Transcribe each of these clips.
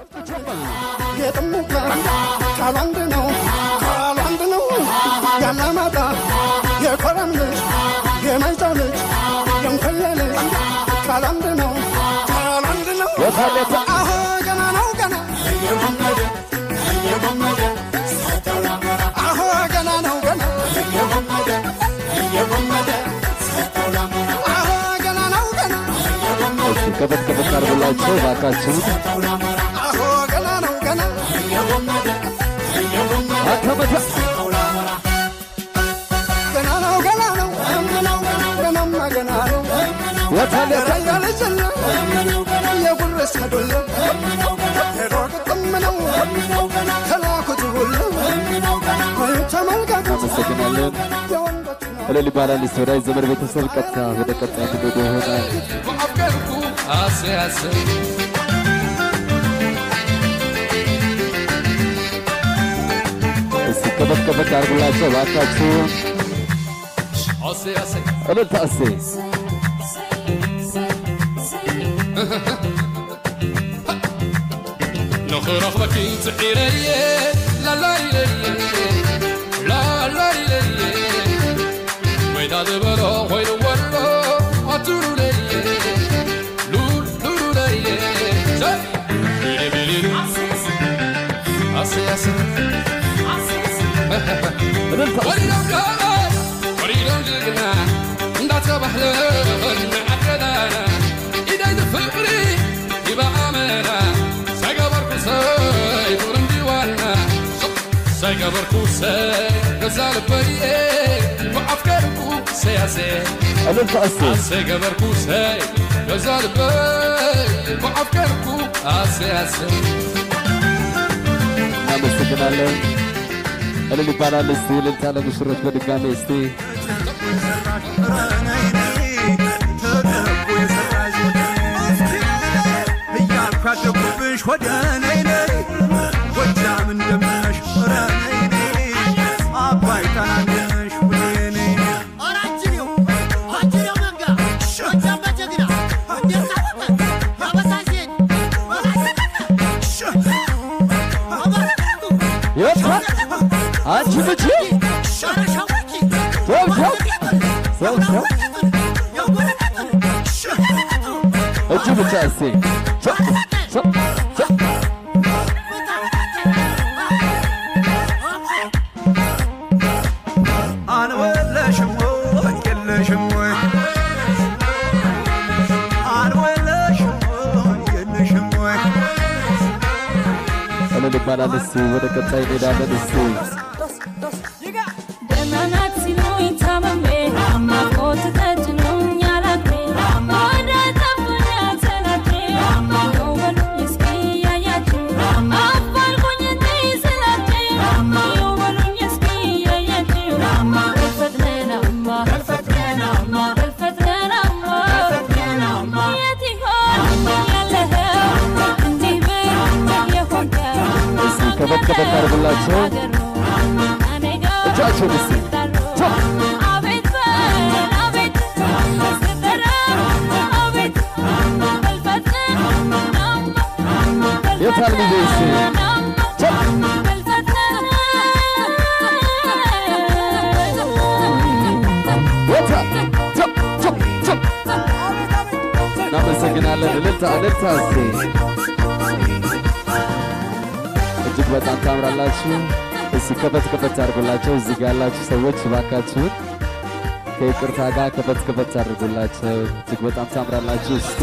የጥሙጋ ቃሉ አንድ ነው ቃሉ አንድ ነው ያላማጣ የኮረም ልጅ የማይጫው ልጅ የንኮየ ልጅ ቃሉ አንድ ነው ቃሉ አንድ ነው የታለፈ አሁ ገና ነው ገና አሁ ገና ነው ገና አሁ ገና ነው ገና እሺ ከፈት ከፈት አድርጉላቸው ባካችሁን። አሁ ገና ነው ገና አከመተ ገና ነው ገና ነው ገናማ ገና ነው የታለፈ የራያ ልጅ ነው የጉርስ ከዱል ሄዶ ግጥም ነው ከላኩት ሁሉ ተመልከቱ አመሰግናለን። የወንዶች ነው እልል ይባላል። እስቲ ወዳጅ ዘመድ ቤተሰብ ቀጥታ ወደ ቀጣይ ትውልድ ይሆናል። አፍቀርኩ አሴ አሴ እስቲ ከፈት ከፈት አድርጉላቸው ባካችሁን። አሴ አሴ እልልታ እስቲ ንኽረኽበኪ ፅዒረየ ላላይለየ ላላይለየ ወይታ ዝበሎ ኮይኑ ወሎ ኣቱሉለየ ሉሉለየ ቢሊቢሊ ኣሴ ኣሴ እልልታ እስቲ ወሪዶም ካባይ ወሪዶም ጅግና እንዳተባህለን ንዓደዳና ኢደይ ፍቅሪ ይበኣመና ሳይገበርኩ ሰይ ጡር እንዲዋና ሳይገበርኩ ሰይ ገዛ ልበየ ብኣፍቀርኩ ሰያሴ እልልታ እስቲ አሴ ገበርኩ ሰይ ገዛ ልበይ ብኣፍቀርኩ አሴ አሴ እናመሰግናለን። እልል ይባላል። እስቲ እልልታ ለሙሽሮች በድጋሜ እስቲ እያልኳደኩብሽ ወደ ነይ ነይ ጎጃም እንደምነሽ ኧረ ነይ ነይ አባይ ታናነሽ ወደ ነይ የታ አንቺ ልጅ ሰው ሰው እጁ ብቻ እስቲ ሰው ሰው ሰው አንወለሽም ወይ የለሽም ወይ አንወለሽም ወይ የለሽም ወይ እልል ይባላል። እስቲ ወደ ቀጣይ እንሄዳለን። እስቲ ደህና ናት ሲሉኝ ታምሜ ናፍቆት ተጭኖኝ አላድሬ ወደ ጠፉኝ ሰላቴ ይኸው በሉኝ እስኪ ያያችሁ አፋልጉኝ እንዲህ ስላቼ ይኸው በሉኝ እስኪ ያያችሁ በልፈጥነናማ በልፈጥነናማ በልፈጥነናማ የት ይሆን ያለኸው እንዲህ ብል የሆንከው እስቲ ከበድ ከበድ አድርጉላቸው እጃቸውን እስቲ የታል ጊዜ እስቲ ወታ ቸፕ ቸፕ ቸፕ እናመሰግናለን። እልልታ እልልታ እስቲ እጅግ በጣም ታምራላችሁ። እስቲ ከፈት ከፈት አድርጉላቸው። እዚህ ጋር ያላችሁ ሰዎች እባካችሁን ከይቅርታ ጋር ከፈት ከፈት አድርጉላቸው። እጅግ በጣም ታምራላችሁ። እስቲ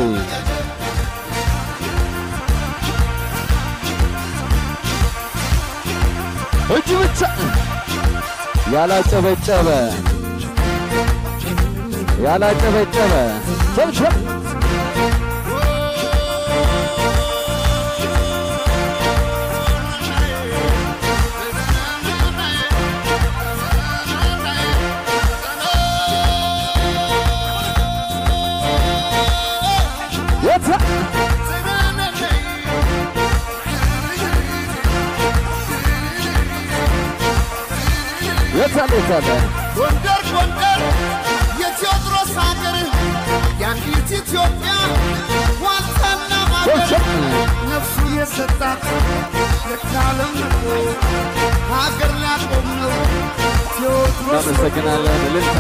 እጅ ብቻ ያላጨበጨበ ያላጨበጨበ ሸብሸብ የታ የታለ የታለ ጎንደር ጎንደር የቴዎድሮስ ሀገር የአንዲት ኢትዮጵያ ዋልታና ማገር ሸብሸብ ነፍሱን የሰጣት የካለም ነው ሀገር ሊያቆም ነው ቴዎድሮስ እናመሰግናለን። እልልታ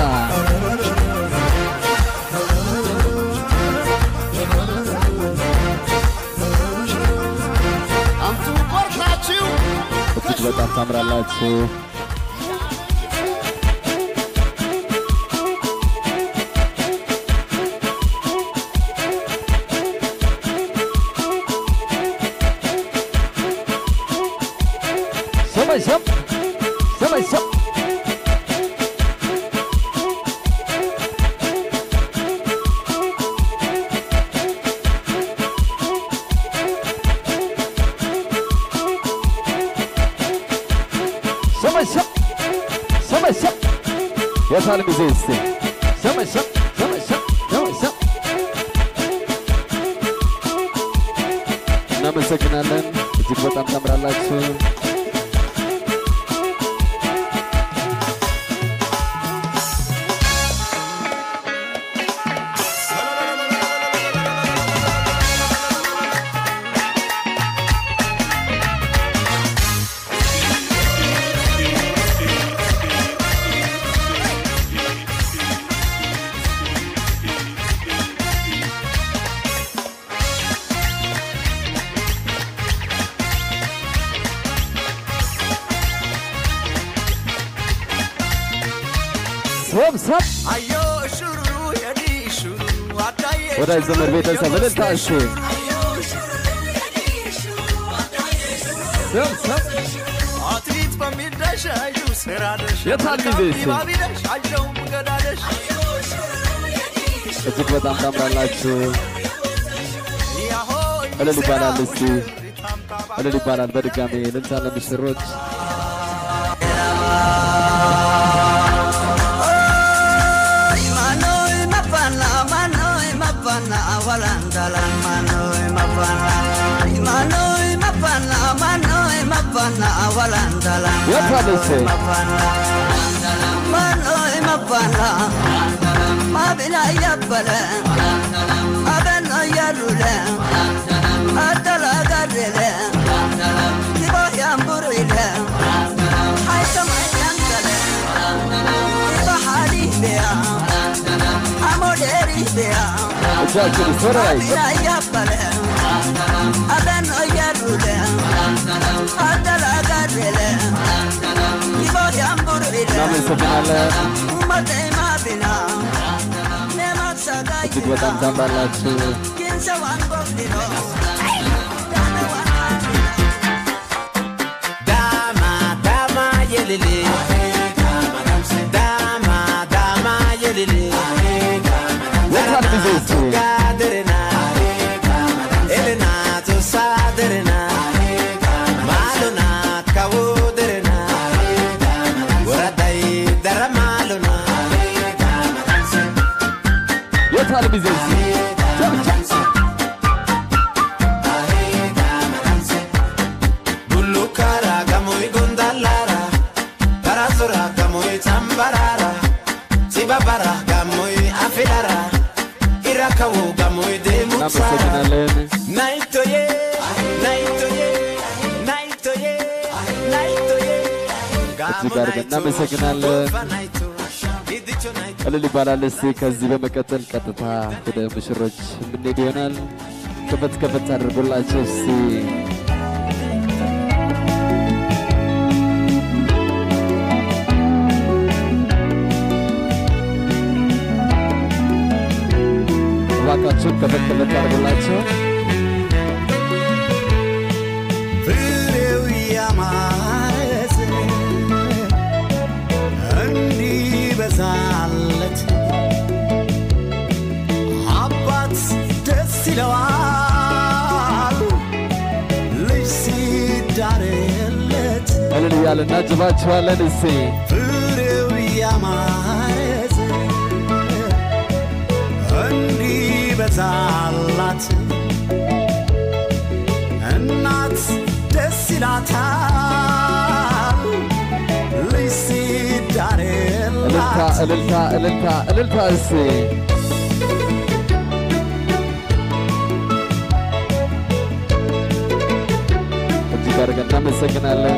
አንቱ ቆርጣችሁ እጅግ በጣም ታምራላችሁ። ሰመሸም ሰመሸም ሰመሸም ሰመሸም የሳል ጊዜ እስቲ ሰመሸም ሰመሸም ሰመሸም እናመሰግናለን። እጅግ በጣም ታምራላችሁ። ሰብሰብ አዮ እሹሩ የዲ እሹሩ አዳዬ ወዳጅ ዘመድ ቤተሰብ እልልታ እሺ ሰብሰብ አትሌት በሚዳሻዩ ስራደሽ የታል ጊዜ እሱ? ባቢደሽ አለው ገዳደሽ እጅግ በጣም ታምራላችሁ። እልል ይባላል እስቲ እልል ይባላል። በድጋሚ እልልታ ለምስሮች Manoi mapana, manoi mapana, walandalan manoi mapana. Manoi mapana, manoi mapana, walandalan የታል እሺ? manoi mapana. Mabina yabbale, abeno yarule, adala gadele, kibo yamburile, haitama yankale, kibo halibea, amoderibea. እጃችን ሶራይ እናመሰግናለን። እጅግ በጣም ታምራላችሁ። Dama, dama, yelele. Dama, dama, yelele. የታል ጊዜ እስቲ? Gaderena. Elena, to saderena. Malona, kawoderena. Waradai, dara malona. የታል ጊዜ እስቲ? Bullukara, gamoy gondallara. Tarazora, gamoy tambarara. Sibabara, gamoy afilara. Irakawo, gamoy demutsara. እናመሰግናለን። Naitoye, naitoye, naitoye, naitoye. እጅግ አድርገን እናመሰግናለን። እልል ይባላል። እስቲ ከዚህ በመቀጠል ቀጥታ ወደ ሙሽሮች የምንሄድ ይሆናል። ከፈት ከፈት አድርጎላቸው እስቲ እባካችሁን ከፈት ከፈት አድርጎላቸው ፍሬው ያማረ እንዲበዛለት አባት ደስ ይለዋል ልጅ ሲዳርለት እልል እያልን እናጅባችኋለን። እስቲ ፍሬው ያማረ እንዲበዛላት እናት ደስ ይላታል ልጅ እልልታ ሲዳርላት እልልታ እልልታ እልልታ እስቲ አድርገን እናመሰግናለን።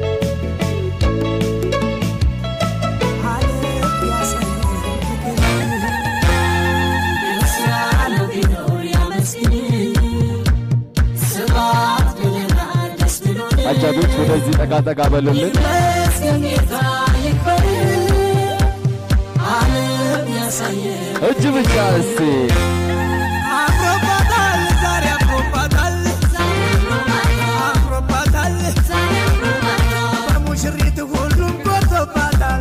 አጃቢዎች ወደዚህ ጠጋ ጠጋ በሉልን። እጅ ብቻ እስቲ አምሮባታል ዛሬ አምሮባታል አምሮባታል በሙሽሪት ሁሉም ጎቶባታል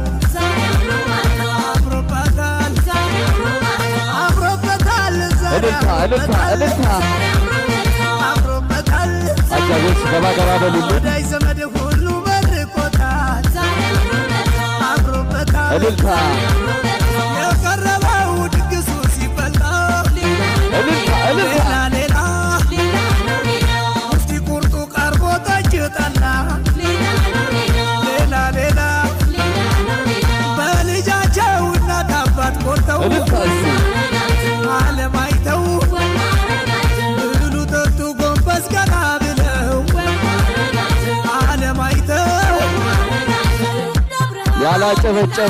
አምሮባታል አምሮበታል ዛሬ እልልታ እልልታ እልልታ። አምሮበታል አጃቢዎች ገባ ገባ በሉልን። ወዳይ ዘመድ ሁሉ መርቆታል አምሮበታል እልልታ የቀረበው ድግሱ ሲበላ እልልታ እልልታ ሌላ ሌላ ሙፍቲ ቁርጡ ቀርቦ ጠጅ ጠላ ሌላ ሌላ በልጃቸው እናት አባት ቆርተው እልልታ እስቲ ዓለም አይተው ብሉ ጠጡ ጎንበስ ቀና ብለው ዓለም አይተው ያላጨበጨበ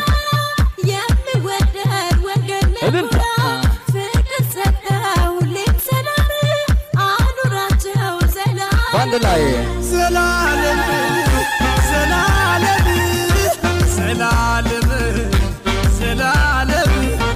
የሚወደድ ወገን እልልታ። ፍቅር ሰጠው ሁሌም ሰላም አኑራቸው ሰላም በአንድ ላይ ዘላለም ዘላለም ዘላለም ዘላለም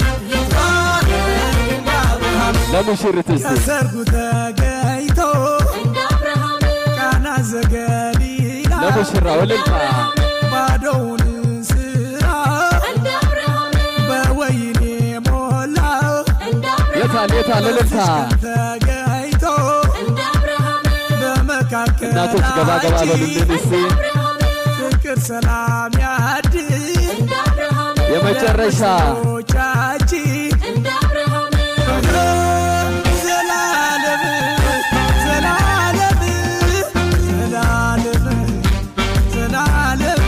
ይባረክ እንደ አብርሃም ለሙሽሪት እስቲ ከሰርጉ ተገኝቶ እንደ አብርሃም ቃና ዘገሊላ ለሙሽራው እልልታ ባዶውን ስራ እንደ አብርሃም በወይኔ ሞላው እንደ አብርሃም የታል የታል እልልታ ተገኝቶ እንደ አብርሃም እናቶች ገባ ገባ በሉልን እስቲ ፍቅር ሰላም ያድል እንደ አብርሃም የመጨረሻ ቻችን እንደ አብርሃም ዘላለም ዘላለም ዘላለም ዘላለም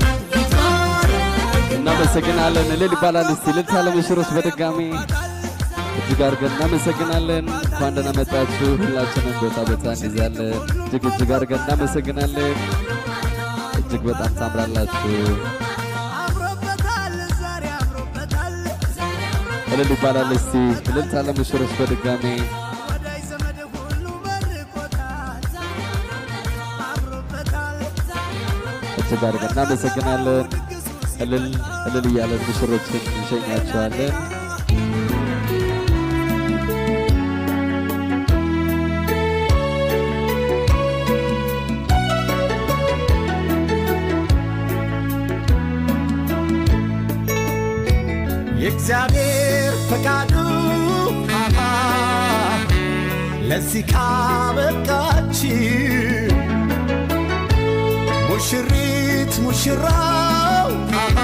ይትባረክ እናመሰግናለን። እልል ይባላል እስቲ እልልታ ለሙሽሮች በድጋሚ እጅግ አድርገን እናመሰግናለን። እንኳን ደህና መጣችሁ። ሁላችንም ቦታ ቦታ እንይዛለን። እጅግ እጅግ አድርገን እናመሰግናለን። እጅግ በጣም ታምራላችሁ። አምሮበታል ዛሬ አምሮበታል እልል ይባላል እስቲ እልልታ ለሙሽሮች በድጋሚ ወዳይ ዘመድ ሁሉ መርቆታል አምሮበታል እጅግ አድርገን እናመሰግናለን። እልል እልል እያለን ሙሽሮችን እንሸኛቸዋለን። የእግዚአብሔር ፈቃዱ አሃ ለዚህ ካበቃች ሙሽሪት ሙሽራው አሃ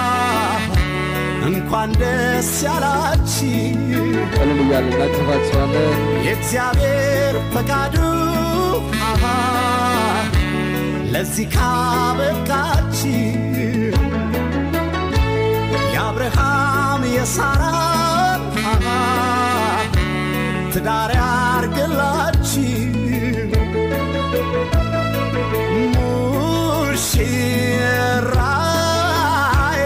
እንኳን ደስ ያላች እልል እያለን እናጭፋቸዋለን። የእግዚአብሔር ፈቃዱ አሃ ለዚህ ካበቃች የአብርሃም የሳራን አሃ ትዳር ያርግላች ሙሽራዬ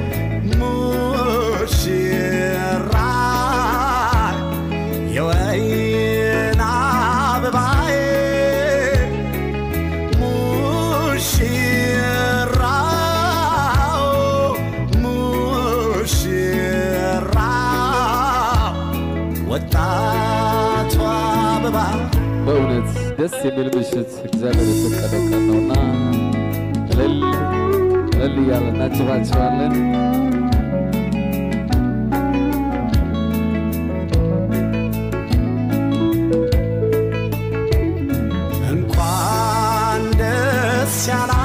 ሙሽራዬ የወይን አበባዬ ሙሽራው ሙሽራው ወጣቷ አበባ በእውነት ደስ የሚል ምሽት እግዚአብሔር የፈቀደው ቀን ነውና እልል እልል እያለን እናጭፋቸዋለን። እንኳን ደስ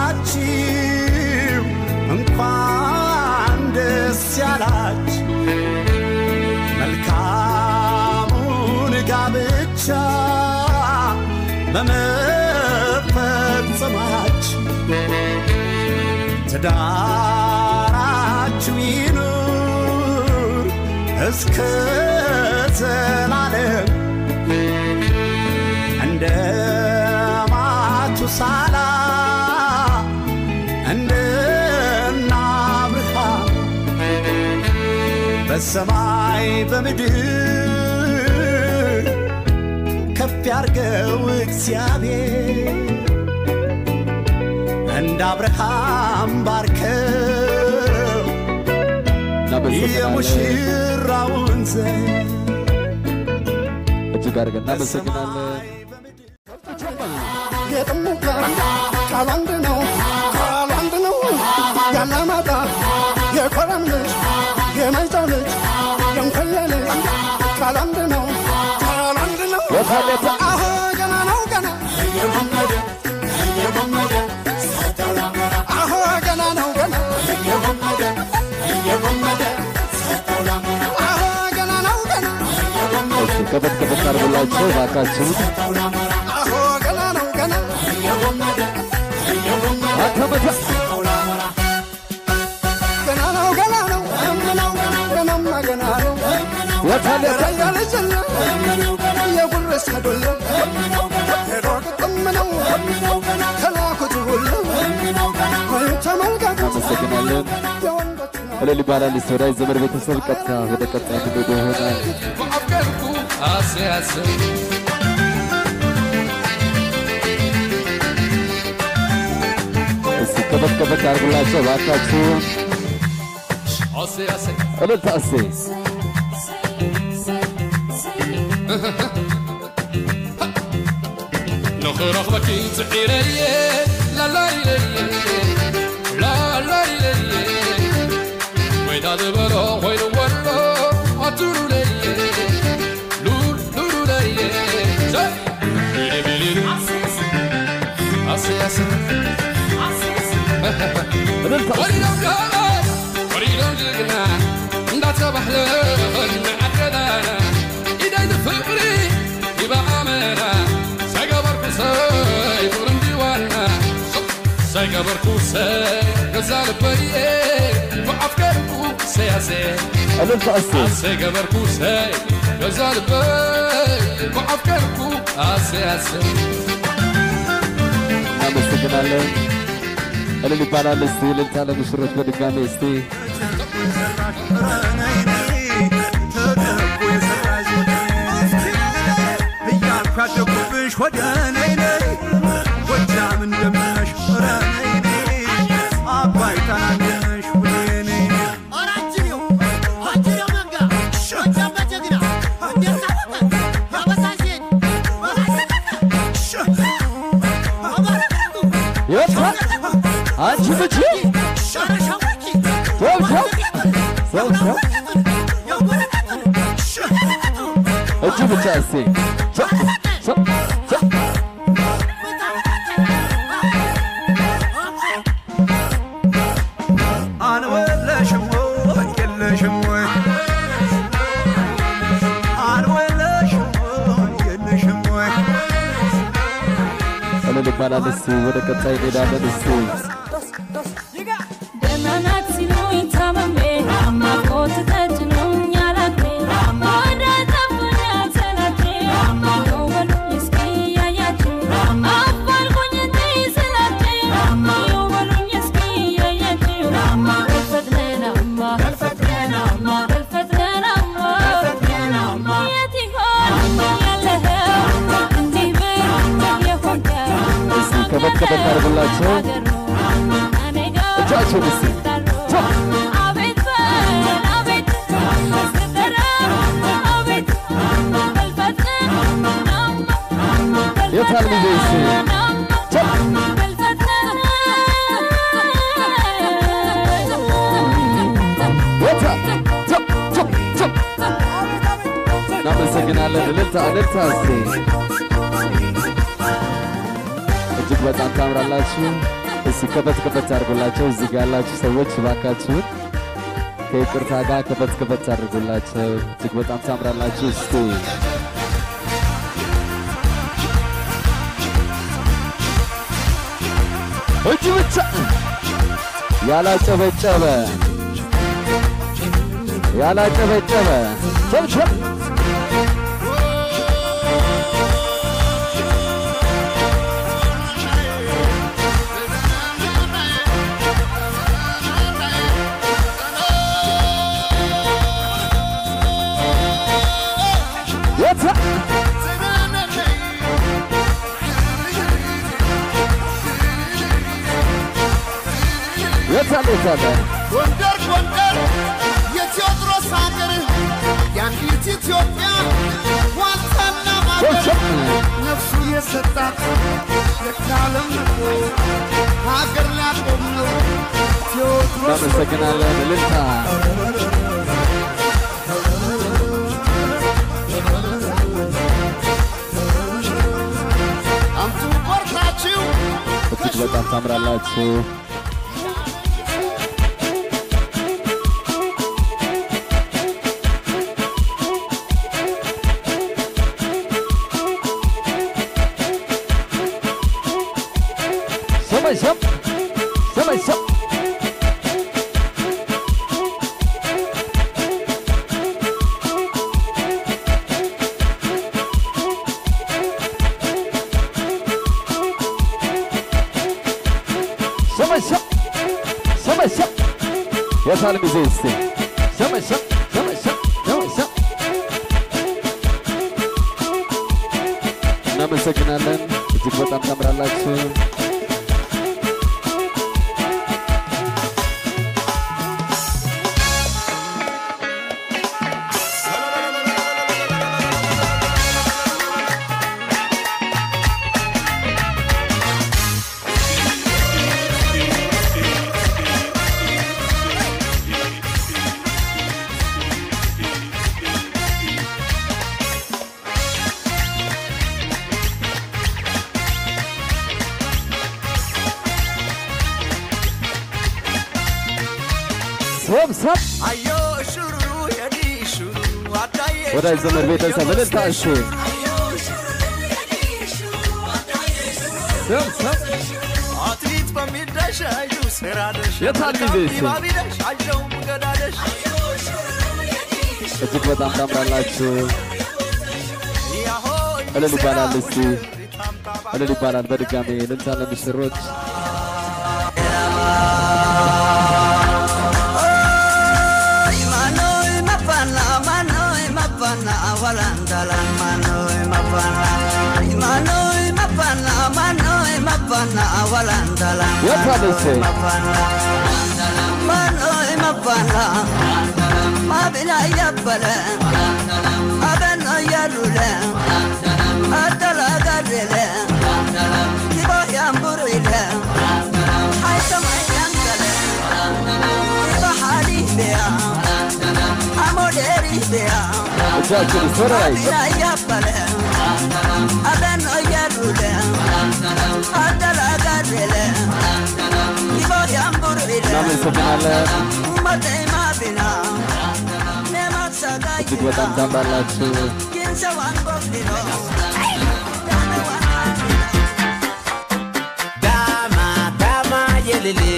ያላችሁ እንኳን ደስ ያላችሁ መልካሙን ጋብቻ በመፈጸማችሁ ትዳራችሁ ይኑር እስከ ዘላለም እንደ ሳላ እንደና አብርሃም በሰማይ በምድር ከፍ ያርገው እግዚአብሔር እንደ አብርሃም ባርከው እናመሰግናለን። የሙሽራውን ዘር እጅግ አድርገን እናመሰግናለን። የጥሙ ቃል ቃሉ አንድ ነው ቃሉ አንድ ነው ያላማጣ የኮረም ልጅ የማይጫው ልጅ የንኮየ ልጅ ቃሉ አንድ ነው ቃሉ አንድ ነው የታለፈ አሁ ገና ነው ገና እየጎመደ እየጎመደ አሁ ገና ነው ገና እየጎመደ እየጎመደ አሁ ገና ነው ገና እሺ፣ ከፈት ከፈት አድርጉላቸው እባካችሁ። አሁ ገና ነው ገና እየጎመደ እየጎመደ አከመተ ገና ነው ገና ነው ገናማ ገና ነው የታለፈ የራያ ልጅና የጉርስ ከዶለ ሄዶ ግጥም ነው ከላኩት ሁሉ ተመልከቱ እናመሰግናለን። የወንዶች ነው እልል ይባላል። እስቲ ወዳጅ ዘመድ ቤተሰብ ቀጥታ ወደ ቀጣይ የምንሄደው ይሆናል። በአፍቀርኩ አስያስብ እስቲ ከፈት ከፈት አድርጉላቸው እባካችሁ። አስያስብ እልልታ እስቲ ንኽረኽበኪ ፅዒረየ ላላይለየ ላላይለየ ወይታ ዝበሎ ኮይኑ ወሎ ኣትሉለየ ሉሉለየ ቢሊቢሊ ኣስያስብ እልልታ እስቲ ወሪዶም ጋባይ ወሪዶም ጅግና እንዳተባሕለ ንዓደዳና ኢደይ ፍቕሪ ይበኣመና ሰገበርኩ ሰይ ጡርም ዲዋና ሰገበርኩ ሰይ ገዛ ልበየ ብዓፍቀርኩ ሰያሰ እልልታ እስቲ ሰገበርኩ ሰይ ገዛ ልበይ ብዓፍቀርኩ አሰያሰ እናመሰግናለን። እልል ይባላል። እስቲ እልልታ ለሙሽሮች በድጋሜ እስቲ እያልኳደኩብሽ ወደ ነይ ነይ ጎጃም እንደምነሽ ኧረ ነይ ነይ አባይ ታናነሽ ወደ ነይ ነይ የታ አንቺ ምቺ እጅ ብቻ እስቲ ቸ- ቸ- ቸ- አንወለሽም ወይ የለሽም ወይ አንወለሽም ወይ የለሽም ወይ እልል ይባላል። እስቲ ወደ ቀጣይ እንሄዳለን። እስቲ ደህና ናት ሲሉኝ ታመሜ ናፍቆት ተጭኖኝ አላፌ ወደ ጠፉኝ ሰላቴ ይኸው በሉኝ እስኪ ያያችሁ አፋልጉኝ እንዲህ ስላቴ ይኸው በሉኝ እስኪ ያያችሁ ገልፈጥነናማ ገልፈጥነናማ ገልፈጥነናማ የት ይሆን ያለኸው እንዲህ ብል የሆንከው እስቲ ከበድ ከበድ አድርጉላቸው። እጃቸውን እስቲ ቸ- የታል ጊዜ እስቲ ቸ- ወታ ቸ- ቸ- ቸ- እናመሰግናለን። እልልታ እልልታ እስቲ እጅግ በጣም ታምራላችሁ። እስቲ ከፈት ከፈት አድርጉላቸው። እዚህ ጋር ያላችሁ ሰዎች እባካችሁን ከይቅርታ ጋር ከፈት ከፈት አድርጉላቸው። እጅግ በጣም ታምራላችሁ። እስቲ እጅ ብቻ ያላጨበጨበ ያላጨበጨበ ሸብሸብ የታለ የታለ ጎንደር ጎንደር የቴዎድሮስ ሀገር የአንዲት ኢትዮጵያ ዋልታና ማገር ነፍሱ የሰጣት የካለም ሀገር ሊያቆም ነው ቴዎድሮስ እናመሰግናለን። እልልታ አምጡ ቆርጣችሁ እጅግ በጣም ታምራላችሁ። ሰማይ ሰም ሰማይ ሰም ሰማይ ሰም ሰማይ ሰም የታል ጊዜ እስቲ ሰማይ ሰም ሰማይ ሰም ሰማይ ሰም እናመሰግናለን። እጅግ በጣም ታምራላችሁ። ሰብ ሰብ አዮ እሹሩ የዲ እሹሩ አዳዬ ወዳጅ ዘመድ ቤተሰብ እልልታ እሺ ሰብ ሰብ አትሌት በሚዳሻዩ ስራደሽ የታል ጊዜ እሱ? ባቢደሽ አጀው ገዳደሽ እጅግ በጣም ታምራላችሁ። እልል ይባላል እስቲ እልል ይባላል። በድጋሚ እልልታ ለምስሮች Manoy mapana, manoy mapana, walandalan manoy mapana. Manoy mapana, manoy mapana, walandalan የታል እሺ? mapana. Manoy mapana, mabina yabbale, abeno yalule, adala gadele, kibo yamburile, haitama yankale, kibo halibea, amoderibea. እጃችን ይሰራይ እናመሰግናለን። እጅግ በጣም ታምራላችሁ። Dama, dama, yelele.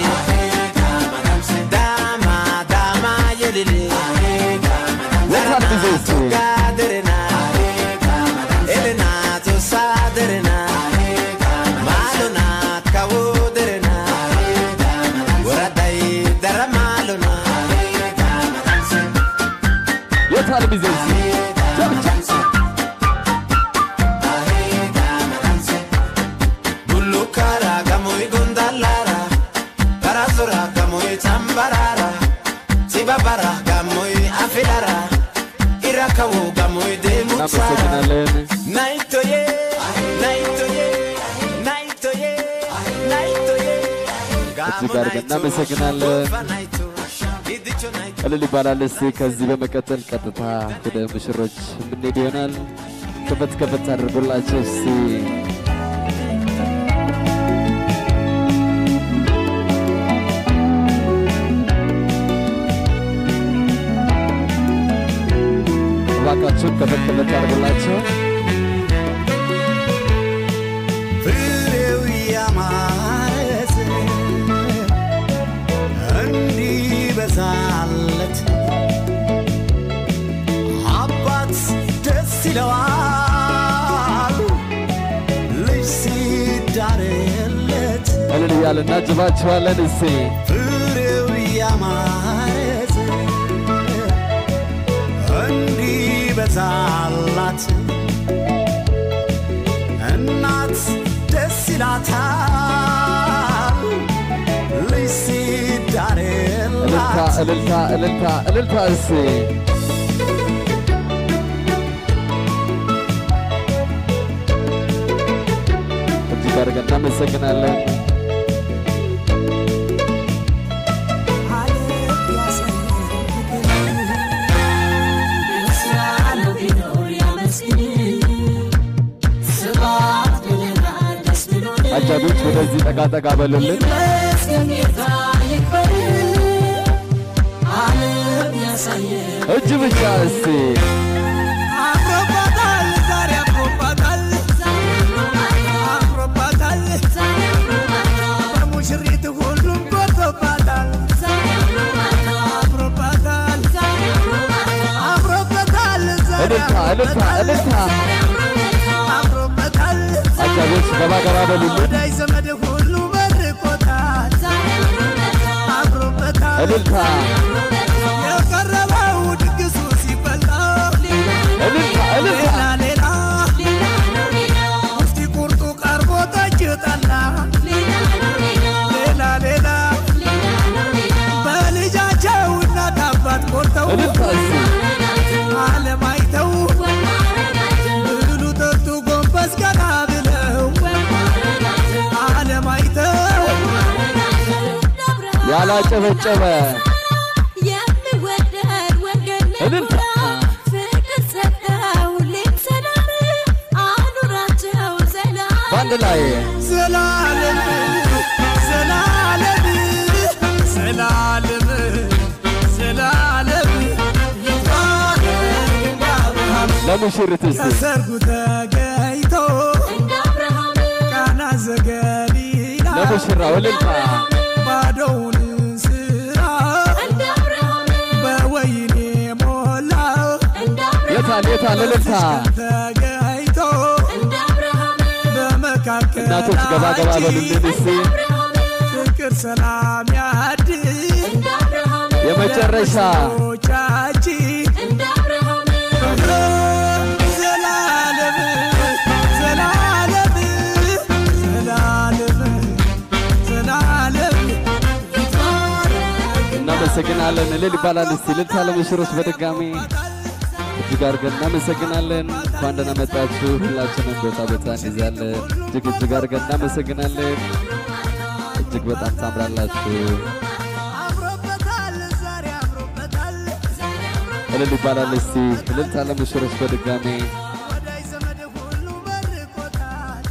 Dama, dama, yelele. የታል ጊዜ እስቲ? Gaderena, elena, to saderena. Malona, kawoderena. Waradai, dara malona. የታል ጊዜ እስቲ? ቸብ ቸብ Bulukara, gamoy gondalara. Parazora, gamoy tambarara. Sibabara, gamoy afilara. Irakawo, gamoy demutsara. እናመሰግናለን። Naitoye, naitoye, naitoye, naitoye. እጅግ አድርገን እናመሰግናለን። እልል ይባላል። እስቲ ከዚህ በመቀጠል ቀጥታ ወደ ሙሽሮች የምንሄድ ይሆናል። ከፈት ከፈት አድርጎላቸው እስቲ እባካችሁን ከፈት ከፈት አድርጎላቸው ፍሬው ያማረ እንዲበዛለት አባት ደስ ይለዋል ልጅ ሲዳርለት እልል እያልን እናጅባችኋለን። እስቲ ፍሬው ያማረ እንዲበዛላት እናት ደስ ይላታል ልጅ ሲዳር እልልታ እልልታ እልልታ እሴ እጅግ አድርገን እናመሰግናለን። አጃቢዎች ወደዚህ ጠጋ ጠጋ በሉልን። እጅ ብቻ እስቲ አምሮባታል ዛሬ አምሮባታል አምሮባታል በሙሽሪት ሁሉም ጎቶባታል አምሮባታል አምሮበታል ዛሬ እልልታ እልልታ እልልታ አምሮበታል አጃቢዎች ገባ ገባ በሉልን። ወዳጅ ዘመድ ሁሉ መርቆታል አምሮበታል እልልታ የቀረበው ድግሱ ሲበላ እልልታ እልልታ ሌላ ሌላ ሙፍቲ ቁርጡ ቀርቦ ጠጅ ጠላ ሌላ ሌላ በልጃቸው እናት አባት ቆርተው እልልታ እስቲ ዓለም አይተው ብሉ ጠጡ ጎንበስ ቀና ብለው ዓለም አይተው ያላጨበጨበ የሚወደድ ወንጌል እልልታ ፍቅር ሰጠው ሁሌም ሰላም አኑራቸው ሰላም በአንድ ላይ ዘላለም ዘላለም ዘላለም ዘላለም ይባረክ እንደ አብርሃም ለሙሽሪት እስቲ ከሰርጉ ተገኝቶ እንደ አብርሃም ቃና ዘገሊላ ለሙሽራው እልልታ ባዶውን ስራ እንደ አብርሃም በወይኔ ሞላው እንደ አብርሃም የታል የታል እልልታ ተገኝቶ እንደ አብርሃም እናቶች ገባ ገባ በሉልን እስቲ ፍቅር ሰላም ያድል እንደ አብርሃም የመጨረሻ ቻችን እንደ አብርሃም ዘላለም ዘላለም ዘላለም ዘላለም እናመሰግናለን። እልል ይባላል እስቲ እልልታ ለሙሽሮች በድጋሚ እጅግ አድርገን እናመሰግናለን። እንኳን ደህና መጣችሁ። ሁላችንም ቦታ ቦታ እንይዛለን። እጅግ እጅግ አድርገን እናመሰግናለን። እጅግ በጣም ታምራላችሁ። አምሮበታል ዛሬ አምሮበታል እልል ይባላል እስቲ እልልታ ለሙሽሮች በድጋሚ ወዳጅ ዘመድ ሁሉ መርቆታል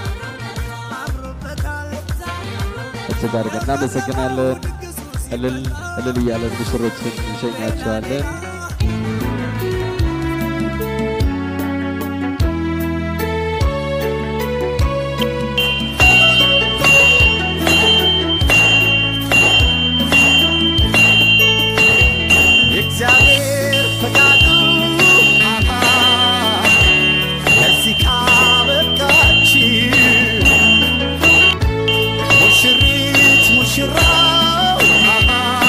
አምሮበታል እጅግ አድርገን እናመሰግናለን። እልል እልል እያለን ሙሽሮችን እንሸኛቸዋለን። የእግዚአብሔር ፈቃዱ አሃ፣ ለዚህ ካበቃች ሙሽሪት ሙሽራው አሃ፣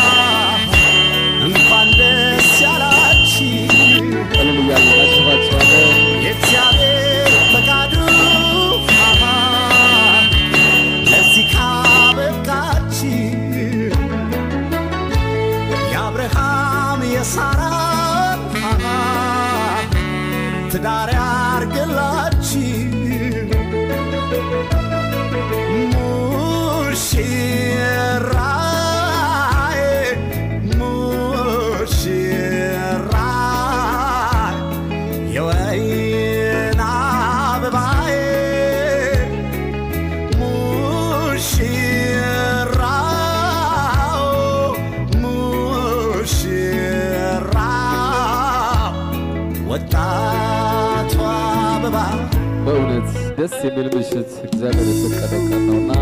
እንኳን ደስ ያላች እልል እያለን እናስባቸዋለን። የእግዚአብሔር ፈቃዱ አሃ፣ ለዚህ ካበቃች የአብርሃም የሳራን አሃ፣ ትዳር ያርግላች ሙሽራዬ ሙሽራዬ የወይን አበባዬ ሙሽራው ሙሽራው ወጣቷ አበባ በእውነት ደስ የሚል ምሽት እግዚአብሔር የፈቀደው ቀን ነውና